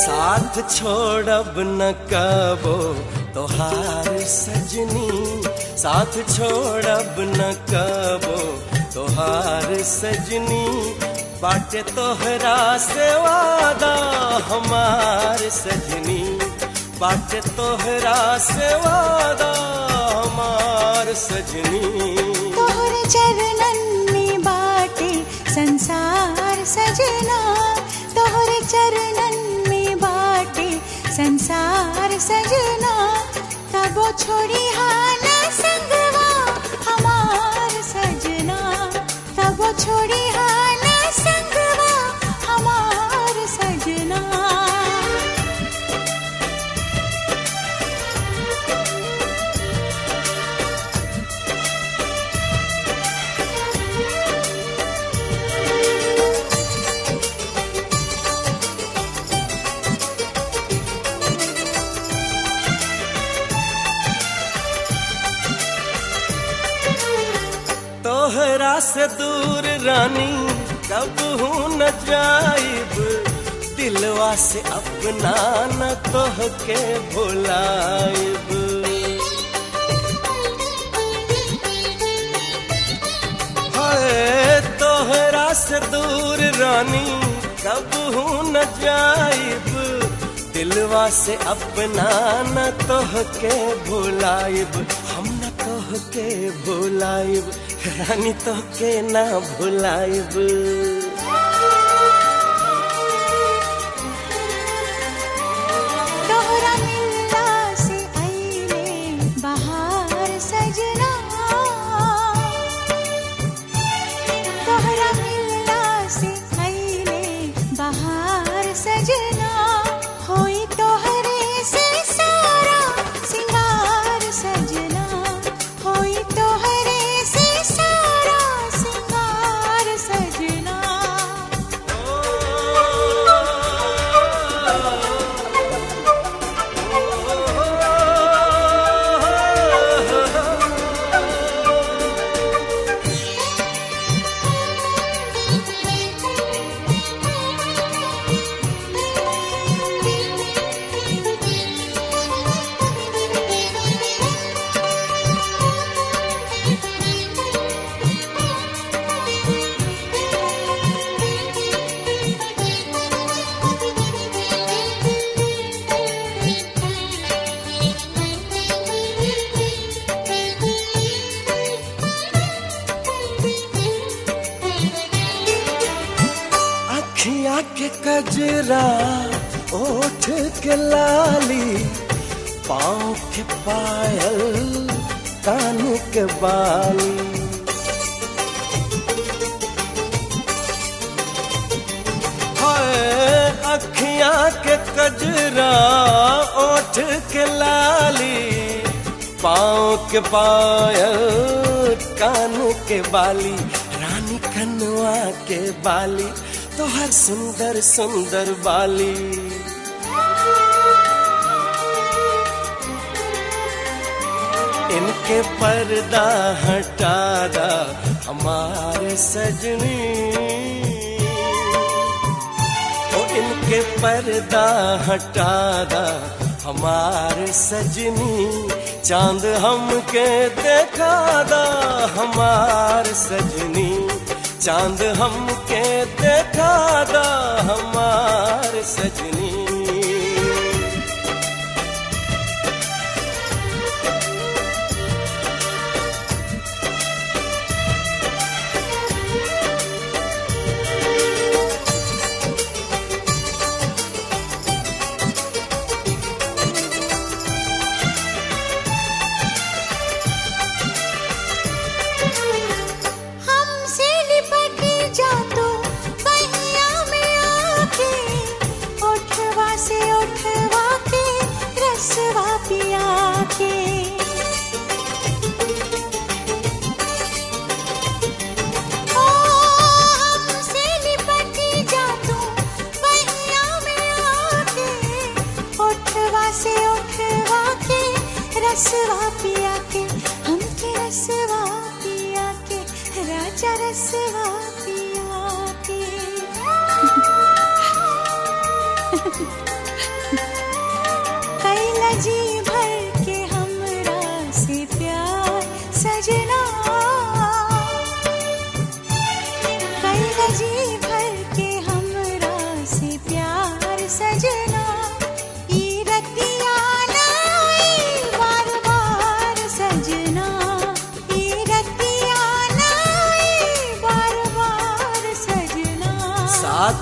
साथ छोड़ब न कबो तोहार सजनी साथ छोड़ब न कबो तोहार सजनी बाटे तोहरा से वादा हमार सजनी बाटे तोहरा से वादा हमार सजनी तोहरे चरणन में बाटे संसार सजना तोहरे चरणन में बाटे संसार सजना तबो छोड़ी हाना संगवा हमार सजना तबो छोड़ी हाना संगवा हमार सजना तोहरा से दूर रानी कब हूँ न जाइब दिलवा से अपना न तोह के भुलाइब हाय तोहरा से दूर रानी कब हूँ न जाइब दिलवा से अपना न तोह के भुलाइब हम न तोह के भुलाइब रानी तो के ना भुलाइब तोहरा मिलला से आईले बहार सजना तोहरा मिलला से आईले बहार सजना होई तोहरे से सारा सिंगार सजना होई तोहरे से सारा सिंगार सजना अखियाँ के कजरा ओठ के लाली पाँव के पायल कान के बाली हाय अखियाँ के कजरा ओठ के लाली पाँव के पायल कान के बाली रानी कनुआ के बाली तो हर सुंदर सुंदर बाली इनके पर्दा हटा दा हमारे सजनी ओ इनके पर्दा हटा दा हमारे सजनी चांद हमके देखा दा हमार सजनी चांद हमके देखा दा हमार सजनी हमसे लिपट जा तू बहिया में आके उठवा से उठवा के रसवा पिया के ओ हमसे लिपट जा तू बहिया में आके उठवा से उठवा के रसवा पिया के हमके रसवा पिया के राजा रसवा पिया के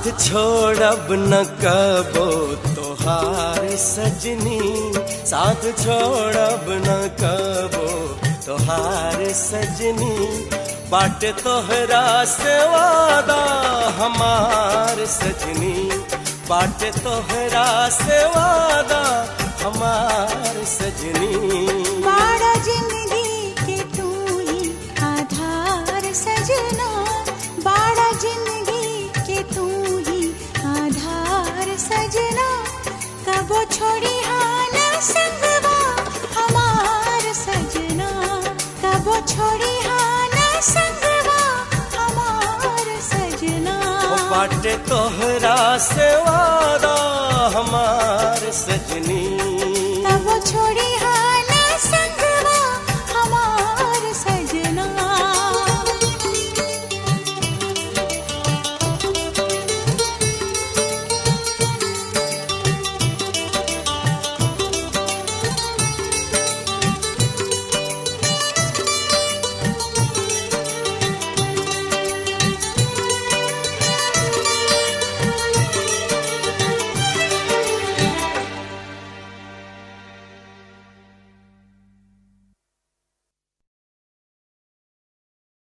साथ छोड़ब न कबो तोहार सजनी साथ छोड़ब न कबो तोहार सजनी बाट तोहरा से वादा हमार सजनी बाट तोहरा से वादा हमार सजनी बाड़ा जिंदगी के तू ही आधार सजना बाड़ा जिंदगी के तू ही आधार सजना कबो छोड़ी हाँ न संगवा हमार सजना कबो छोड़ी हाँ न संगवा हमार सजना ओ बाटे तोहरा से वादा हमार सजनी